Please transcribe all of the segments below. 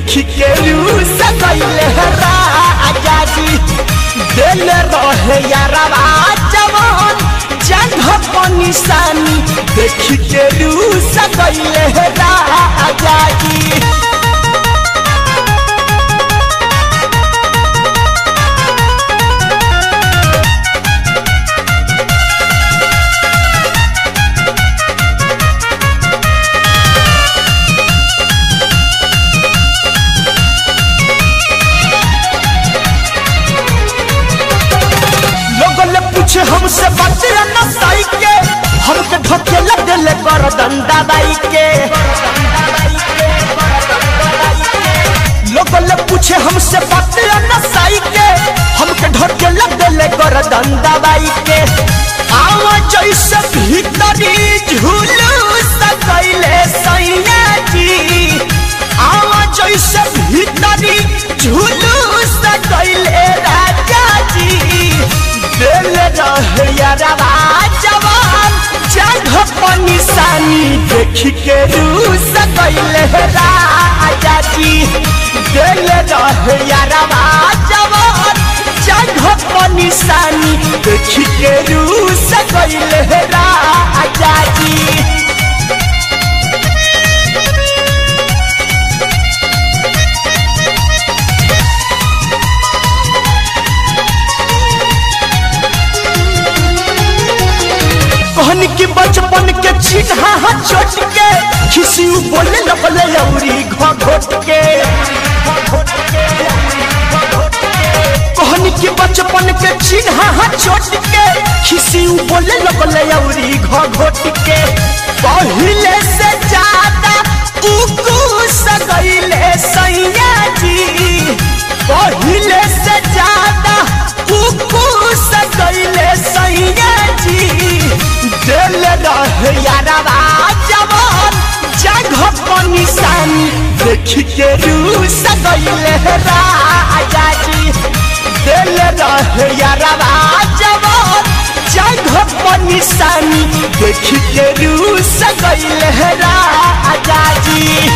देखी के रूस गईले राजा जी दिल रहे यारवा जवान जंघ पर निशानी देखी के रूस गईले राजा जी लोगों ने पूछे हमसे बातें न साई के हमके धोखे लग दिले कर डंडा बाई के लोगों ने पूछे हमसे बातें न साई के हमके धोखे लग दिले कर डंडा बाई के आवा जैसे भीतरी झूलू सकैले सैया जी आवा जैसे भीतरी झूलू सकैले राजा जी दिल रहे यारवा जवान जगह पर निशानी देख के रूस गईले राजा जी दिल रहे यारवा जवान जगह पर निशानी देख के रूस गईले राजा जी कहनी की बचपन के चिन्हा चोट के खिसी बोले लगले लौरी घोट के कहनी की बचपन के चिन्हा चोट के खिसी बोले लगले लौरी घोट के पहिले से ज्यादा उकू सगैले सैया जी पहिले से ज्यादा उकू सगैले सैया जी दिल रहे यारवा जवान जगह पर निशानी देख के रूस गईले राजा जी दिल रहे यारवा जवान जगह पर निशानी देख के रूस गईले राजा जी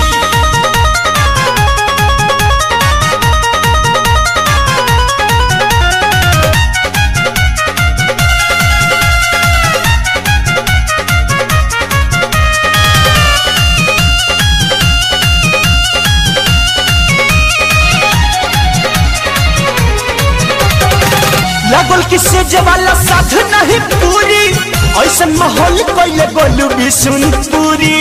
लगल की सेज वाला साध नहीं पूरी ऐसा माहौल कैले गोलू बिशुनपुरी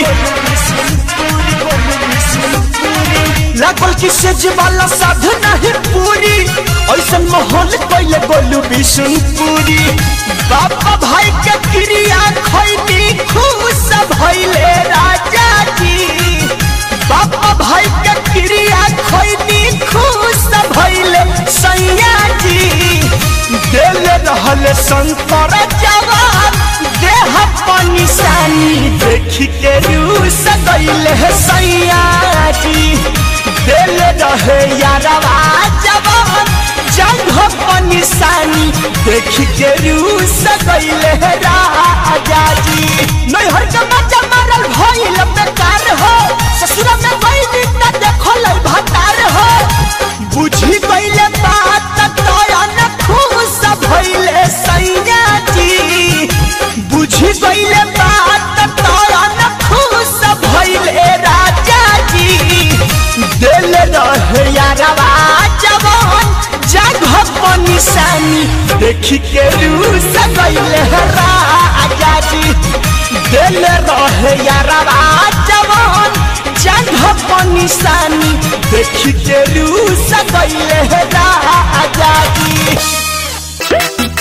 लगल की सेज वाला साध नहीं पूरी ऐसा माहौल कैले गोलू बिशुनपुरी बाबा भाई के क्रिया खैनी खुश भइले राजा जी बाबा भाई के क्रिया खैनी खुश भइले सैया जी दिल रहल शंकर जवान देह पर निशानी देख के रूस गईले सैया जी दिल रहे यारवा जवान जंग पर निशानी देख के रूस गईले राजा जी नैहर के मजा मारल भइल बेकार हो ससुर में गईली न देखल भतार हो बुझी गईले बात तोयन खुश भइले सैया जी बुझी गईले बात तोयन खुश भइले राजा जी दिल रहे यारवा जवान जगह पर निशानी देख के रूस गईले राजा जी दिल रहे यारवा जवान जगह पर निशानी देख के रूस गईले राजा जी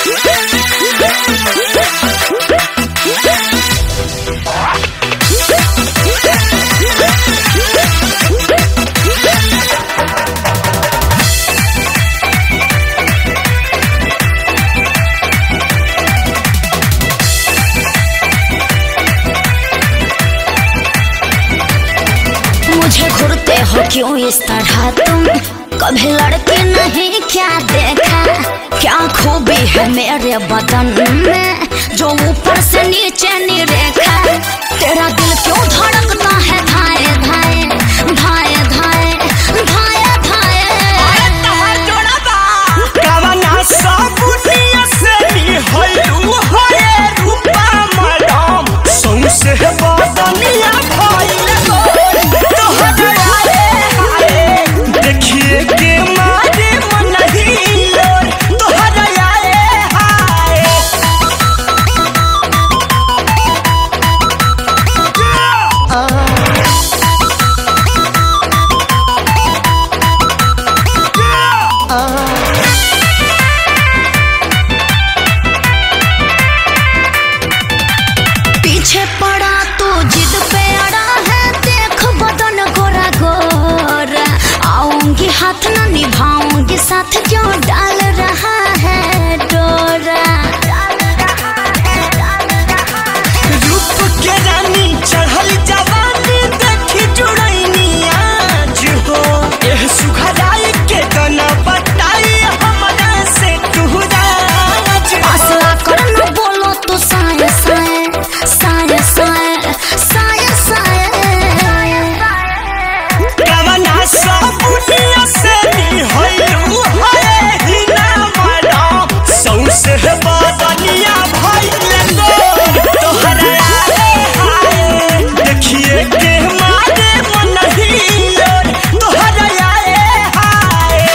मुझे घूरते हो क्यों इस तरह तुम कभी लड़के नहीं क्या देखा क्या खूबी है मेरे बदन में जो ऊपर से नीचे नहीं रेखा तेरा दिल क्यों धड़कता है धाए धाए धाए धाए धाए साथ क्यों डाल रहा है डोरा रूप के रानी चढ़ल जवानी देखी जुड़ैनी आज हो एह सुखदाई के गाना बताई हमरा से तू राज हो। असला कर न बोलो तो साए साए साए साए साए साए कवना सबुनिया से निहलू है हिना मरा सौसे बदनिया भइल गो तोहरा आए हाय देखिए के मारे मन हिलोर तोहरा आए हाय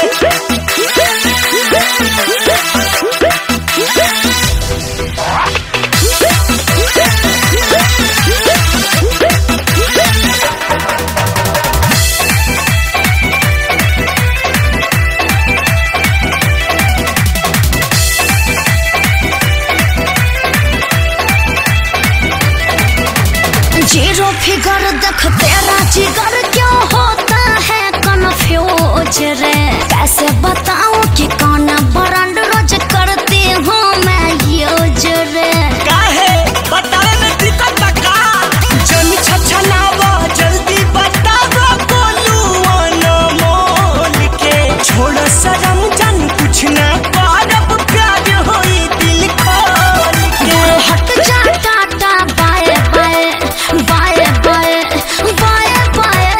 जीरो फिगर देख तेरा जिगर क्यों होता है कन्फ्यूज रे कैसे बताऊं कि कौन ब्रांड रोज करती हूँ मैं यूज रे काहे बतावे में दिक्कत बा का जन छछनावा जल्दी बतावा बोलू अनमोल के छोड़ शरम जन कुछ ना करब प्यार होई दिल खोल के दूर हट जा tata bye bye bye bye bye bye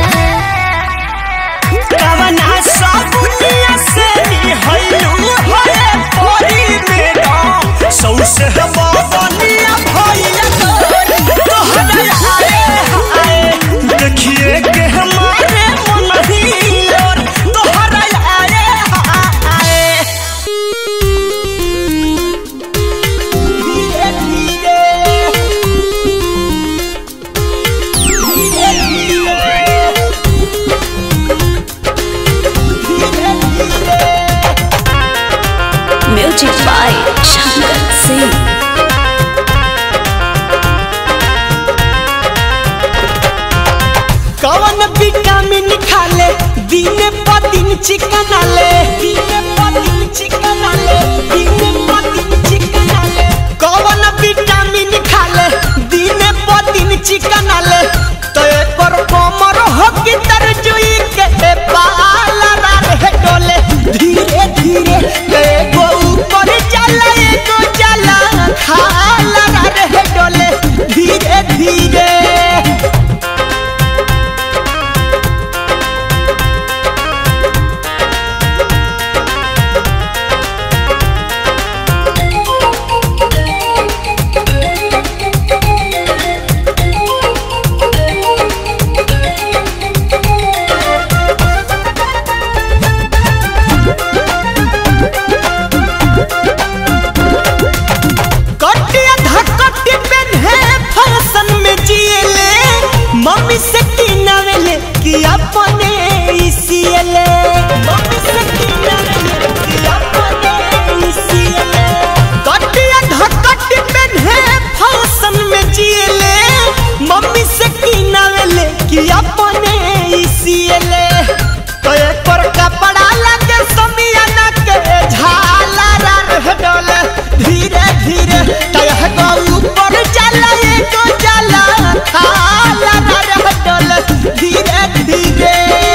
कवना साबुनिया से निहलू है परी मेरा सौसे बदनिया भइल तोर तोहरा आए हाय देखिए के हमारे मन हिलोर तोहरा आए हाय धीरे धीरे धीरे धीरे म्यूजिक बाय शंकर सिंह कवन विटामिन खाले दिन प दिन चिकन आले दिन प दिन चिकन आले दिन प दिन चिकन आले कवन विटामिन खाले दिन प दिन चिकन आले तो एकर कमर हो कि तरजुई के पाला रे डोले धीरे धीरे एगो ऊपर जाला एगो जाला खाला रे डोले धीरे धीरे कटिया धकटी पेन्हे फैशन में जिएले मम्मी से किनावेले कि अपने इसीएले मम्मी से किनावेले कि अपने इसीएले कटिया धकटी पेन्हे फैशन में जिएले मम्मी से किनावेले कि अपने इसीएले तो एक पर कपड़ा लगे समियाना के झाला रह डोले धीरे धीरे तयह गो ऊपर जाला एको जाला खाला रह डोले धीरे धीरे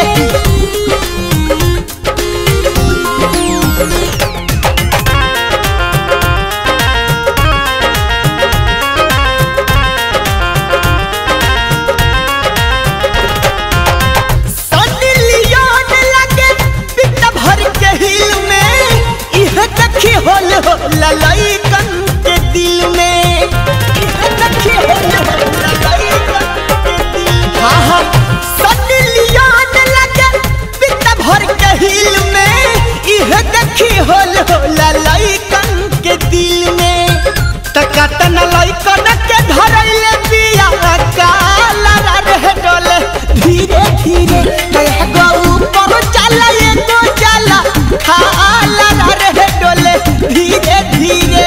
सनी लियोन लगे पिट भर के हिल में इह देखी होल हो ललैकन के दिल में इह देखी होल हो ललैकन के दिल में। हाँ हाँ सनी लियोन लगे पिट भर के हिल में इह देखी होल हो ललैकन के दिल में तकतन लैकन के धरैले बिया काला रे डोले धीरे धीरे कह गो ऊपर चला ये तो चला खाला रे डोले धीरे धीरे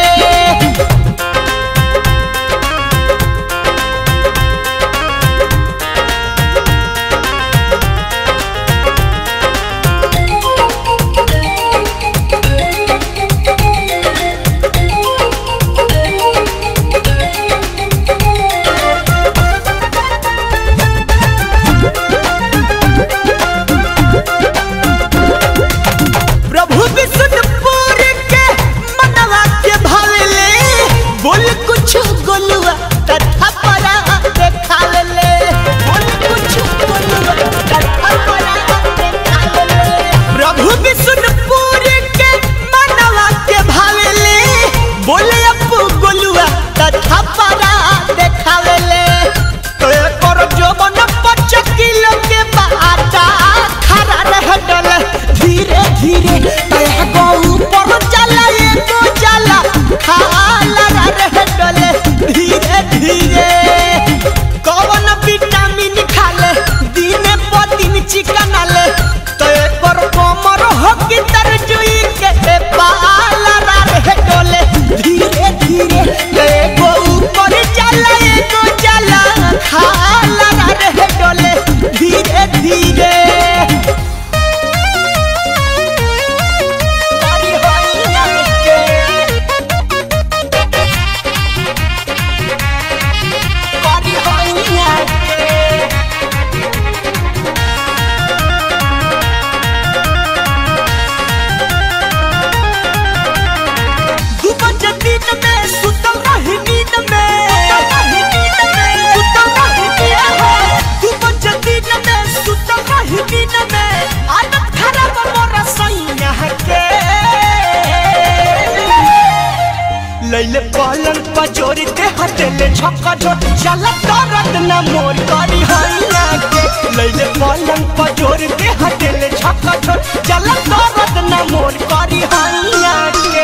लैले पलंग पजोरी ते हटेले छक्का छोट चला दर्द न मोर करी हैया के लैले पलंग पजोरी ते हटेले छक्का छोट चला दर्द न मोर करी हैया के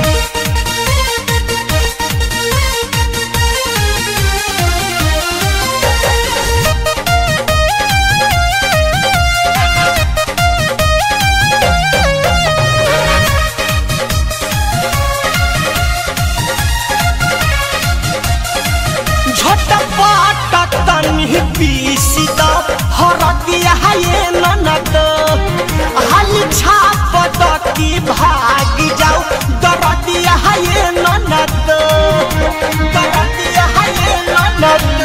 झटपट तनी पीसी द हरदिया ये ननद हाली छाप द की भाग जाऊ दरदिया ये ननद दरदिया ये ननद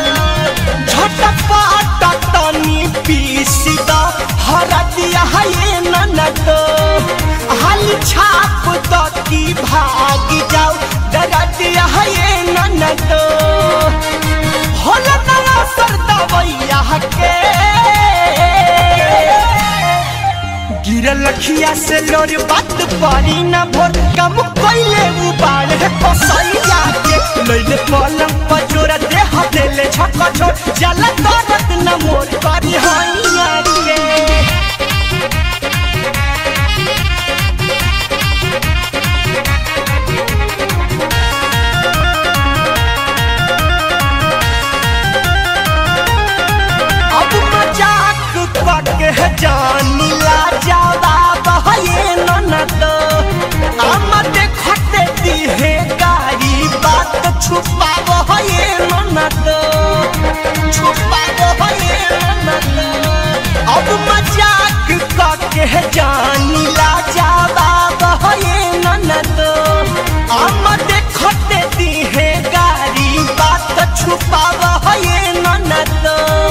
झटपट तनी पीसी द हरदिया ये ननद हाली छाप द की भाग जाऊ दरदिया ये ननद होला नया सरदा भैया के गिरल लखिया से लोर बात पारी न भोर कम कोइले उबाड़ है कसैया के लइले पलंग पजोरा दे हदेले छक्का छोड़ जला दरद न मोर करी हैया के अब मजाक करके है जानी ला जावा बहये ननद हम देखते दी है गाड़ी बात छुपा बहये ननद छुपा बहये ननद अब मजाक करके है जानी ला जावा बहये ननद हम देखते दी है गाड़ी बात छुपा बहये ननद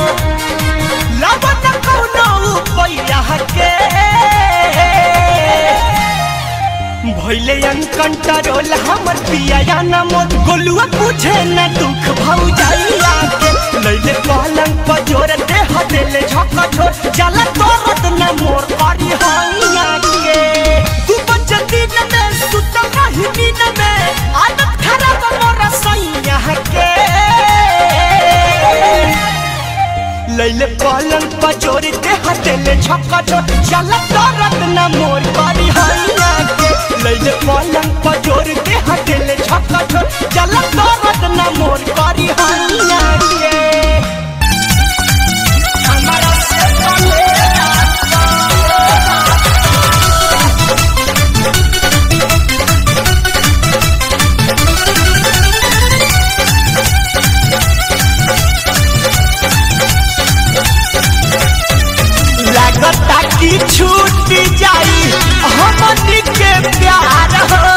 लवन कौनो पैया के भैले अनकंट्रोल हमर पिया या न मोर गोलुआ पूछे न दुख भौ जाइया के लैले पलंग पजोर दे हदेले झक्का छोर जला तोरत न मोर करी हैया के तू बच दिन में सुत रही दिन में आदत खराब मोर सैया के लैले पलंग पचोरी ते हटेले छक्का छोट चला दरद न मोर करी हैया के लैले पलंग पचोरी ते हटेले छक्का छोट चला दरद न मोर करी हैया के हमारा से चले लगता कि छूट जाई हमनी के प्यार हो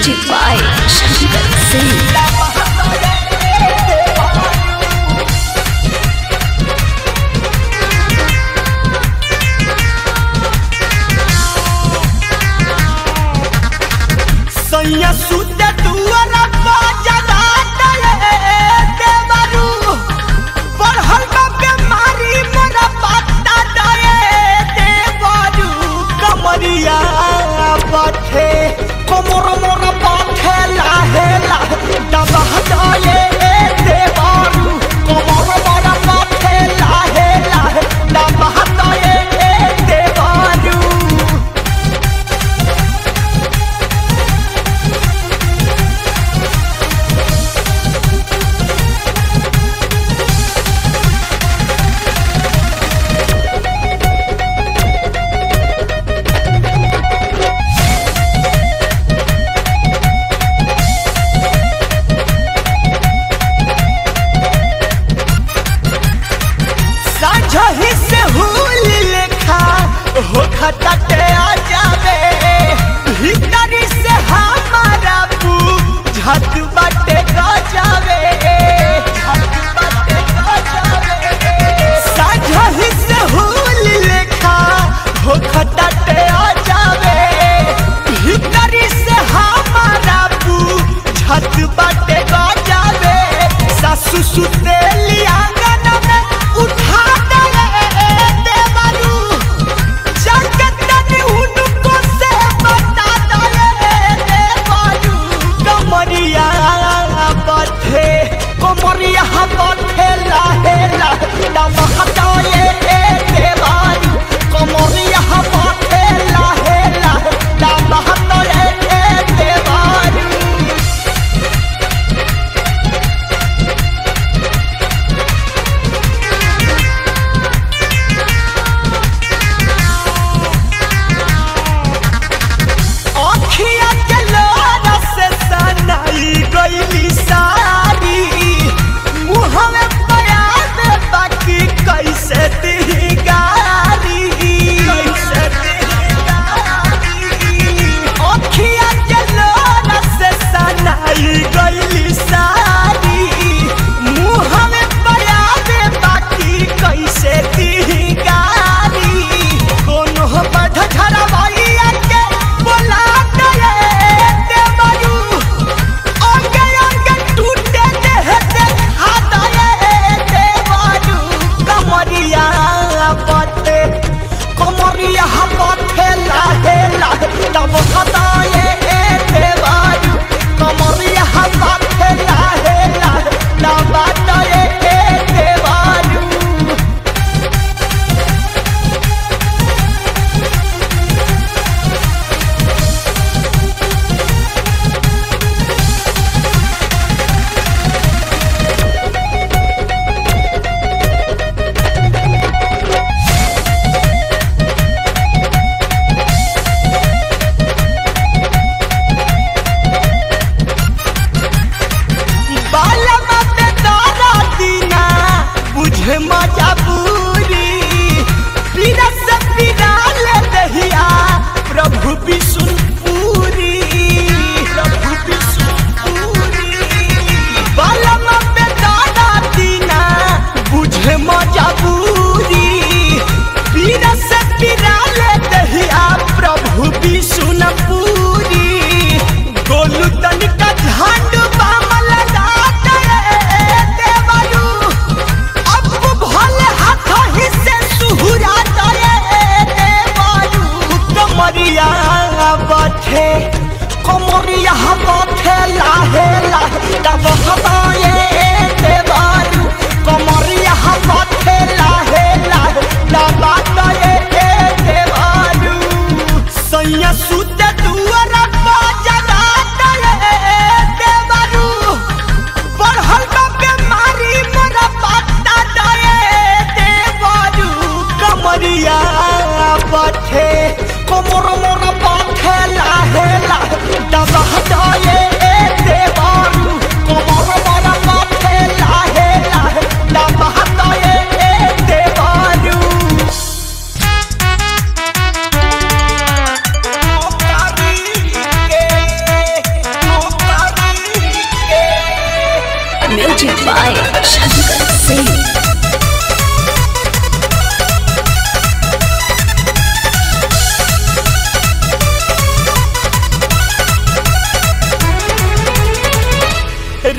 म्यूजिक बाय शंकर सिंह सैया सुते दुआरा बाजला तले देवरू बढ़ल बा बीमारी मोरा पत्ता दए देवरू कमरिया बथे कमर मोरा बथे लाहे लाहे दब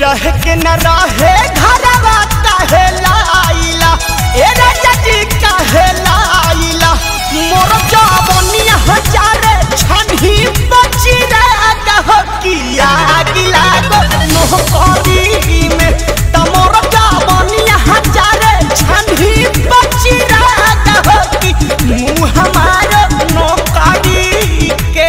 रह के न रहे घरवा काहे लाइला ए राजा जी काहे लाइला मोर जवनिया हजारे छनही बची रे कह किया गिला गो मोह करी में त मोर जवनिया हजारे छनही बची रे कह कि मुँह हमार नौकरी के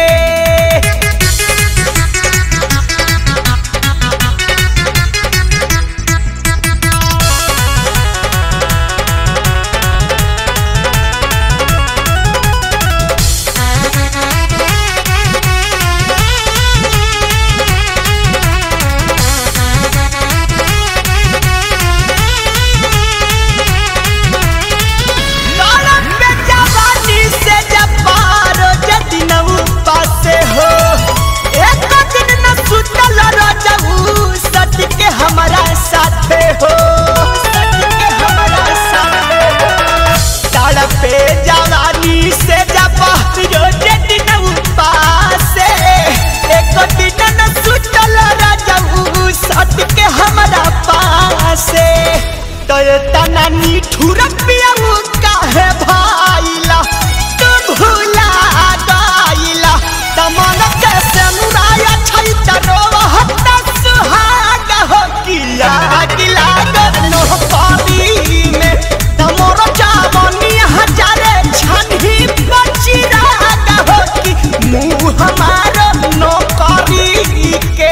गरम पे जवानी से जब पारो जदि न उपासे हो एक दिन न सुतल रजऊ सच के हमारा साथे हो सच के हमारा साथे हो तड़पे जवानी से जब पारो जदि न उपासे एक दिन न सुतल रजऊ सच के हमारा पासे तो ये तना निठुर पियाऊ काहे भाईला तू भूला गाइला तमन के समुराया छै तरो हत्ता सुहाग हो किया गिला गनो पानी में तमोर चावनी हजारे छनही बची राग हो कि मुँह हमार नौकरी के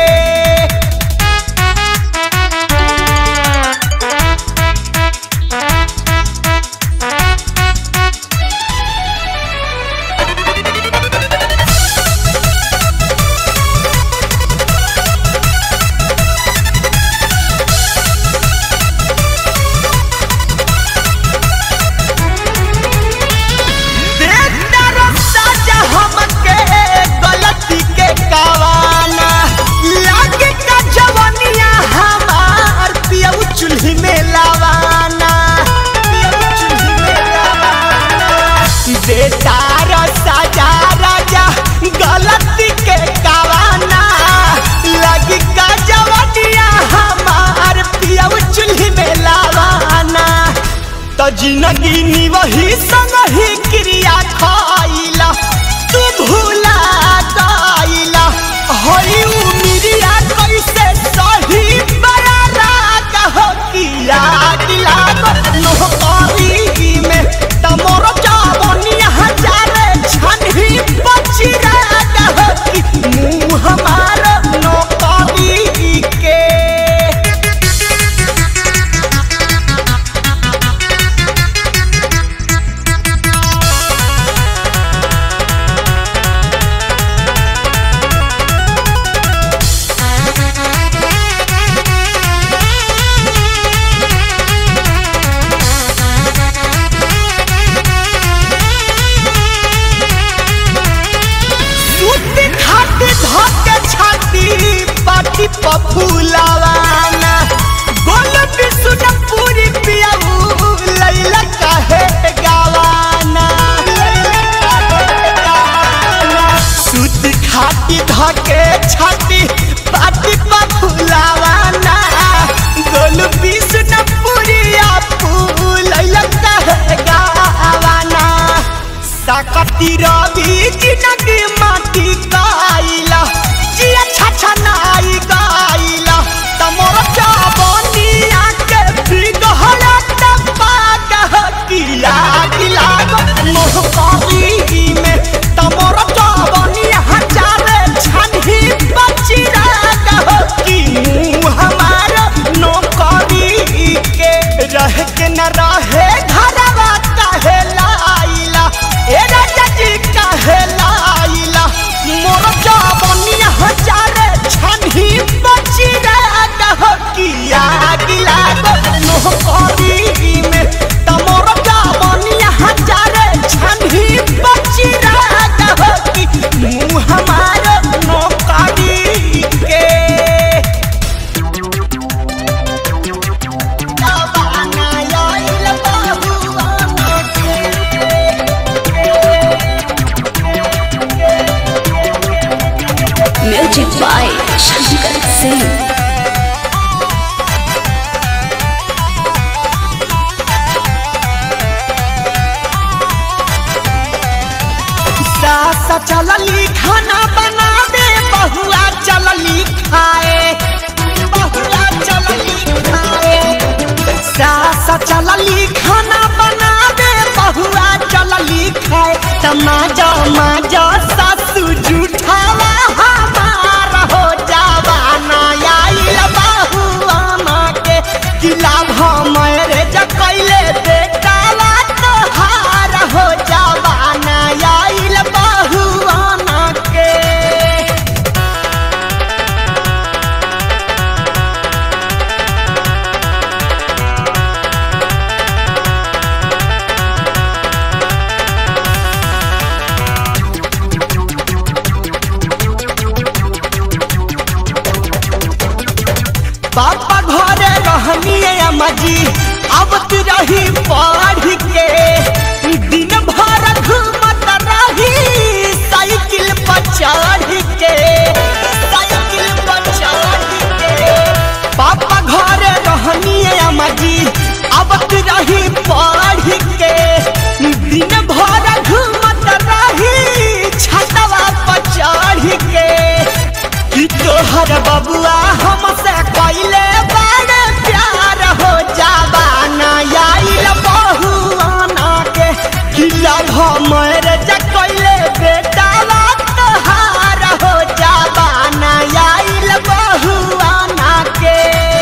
देखता साजा हमके गलती के कावाना लागे का जवनिया हमार पियऊ चूल्ही में लावाना पियऊ चूल्ही में लावाना देता साजा राजा गलती के कावाना लागे का जवनिया हमार पियऊ चूल्ही में लावाना त जिंदगी नी वही संग ही क्रिया खाइला तू भूला गाइला होई उमिरिया कैसे सही बड़ा राग हो किया दिला नो करी में तमोर जावनिया हजारे छनही बची राग हो कि मुँह हमार नो करी के सूती खाटी धोके छाती पाटी पफुलावाना गोल बिसुन पूरी पियाऊ लैला काहे गावाना लैला काहे गावाना सूती खाटी धोके छाती पाटी पफुलावाना गोल बिसुन पूरी आपू लैला काहे गावाना साकती रवि जिनगी माटी गाइला जिया छाछा नाई गाइला तमोर जावनिया के बिगहला टप्पा कह किया गिला मोह करी में तमोर जावनिया हजारे छनही बची कह कि मुँह हमार नौकरी के रह के न रहे घरवा काहे लाइला ए राजा जी काहे लाइला मोर जवनिया हजारे छनही बची रे कह किया गिला गो नोह करी में तमोर जवनिया हजारे छनही बची रे कह कि मुँह हमार नौकरी के जवाना आइल बहुआ म्यूजिक बाय शंकर सिंह चलली खाना बना दे बहुआ चलली खाए बहुआ चलली खाए सास चलली खाना बना दे बहुआ चलली खाए तमाजा माजा सासू जूठावा हमार हो जावा नया बहुआ माँ के किला भमरे जकैले बेटावा तोहार हो जावा नया बहुआ माँ के पापा घरे रहनी अम्मा जी अब तू रही पढ़ के दिन भर घूमत रही साइकिल पर चढ़ के साइकिल पर चढ़ के पापा घरे रहनी अम्मा जी अब तू रही पढ़ के दिन भर घूमत रही छतवा पर चढ़ के कि तोहर बबुआ हमसे कैले बड़े प्यार हो जाबा नया बहुआना के किला भमर जकैले बेटावा तोहार हो जाबा नया बहुआना के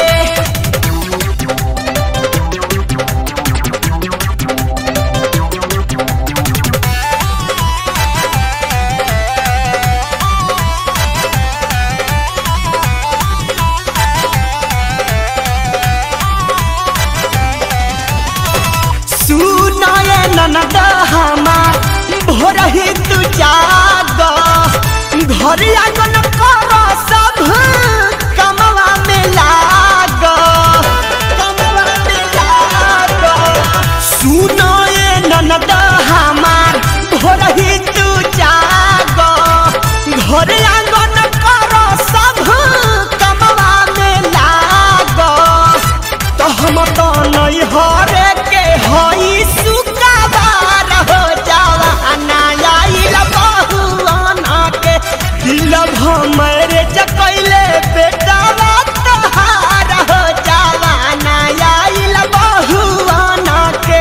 सुनाए ननद हमार भोर ही तू जाग घर आंगन कर सब कमवा में लाग कमवा में लाग सुनाए ननद हमार भोर ही तू जाग घर आंगन कर सब कमवा में लाग तो हम तो नहीं हरे के हई सुकाबार हो जावा नया बहुआना के दिल भमरे जकैले बेटावा तोहार हो जावा नया बहुआना के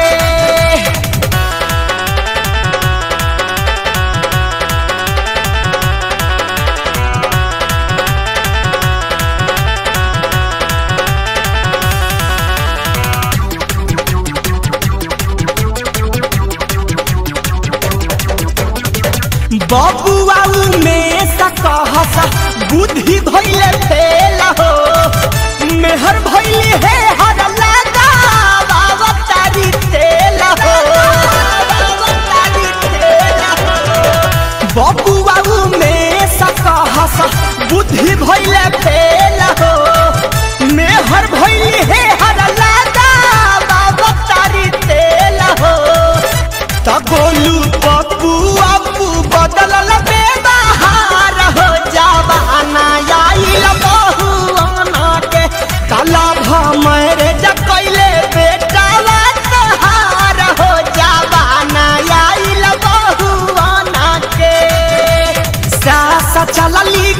बबुआ में सकहसा बुद्धि भइले फेल हो मेहर भइली है हर लगा बाबा तारी तेल हो तारी तेल हो बबुआ में सकहसा बुद्धि भइले फेल हो मेहर भइली है हर लगा बाबा तारी तेल हो त गोलू पप्पू अप्पू बदलल बेबहार हो जावा नया बहुआना के काला भमरे जकैले बेटावा तोहार हो जावा नया बहुआना के सास चलली